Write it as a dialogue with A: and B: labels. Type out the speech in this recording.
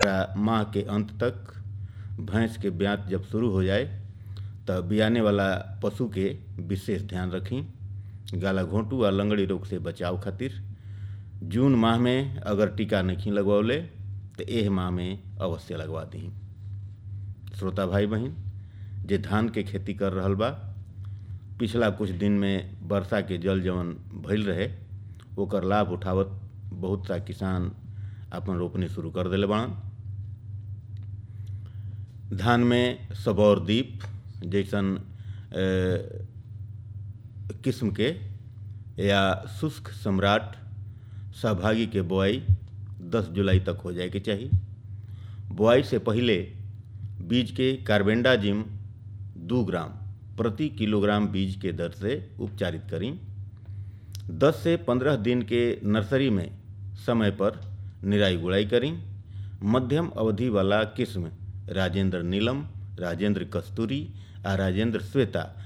A: ओकरा माह के अंत तक भैंस के ब्यात जब शुरू हो जाए तब बियाने वाला पशु के विशेष ध्यान रखी गाला घोंटू आ लंगड़ी रोग से बचाव खातिर जून माह में अगर टीका नहीं लगवौले तो एह माह में अवश्य लगवा दी श्रोता भाई बहन जे धान के खेती कर रहल बा पिछला कुछ दिन में वर्षा के जल जवन भइल रहे ओकर लाभ उठावत बहुत सा किसान अपन रोपनी शुरू कर दिले बाड़न धान में सबौर दीप जैसन किस्म के या शुष्क सम्राट सहभागी के बोआई 10 जुलाई तक हो जाए के चाहिए बोआई से पहले बीज के कार्बेंडाजिम दो ग्राम प्रति किलोग्राम बीज के दर से उपचारित करें 10 से 15 दिन के नर्सरी में समय पर निराई गुड़ाई करें मध्यम अवधि वाला किस्म राजेंद्र नीलम राजेंद्र कस्तूरी आ राजेंद्र श्वेता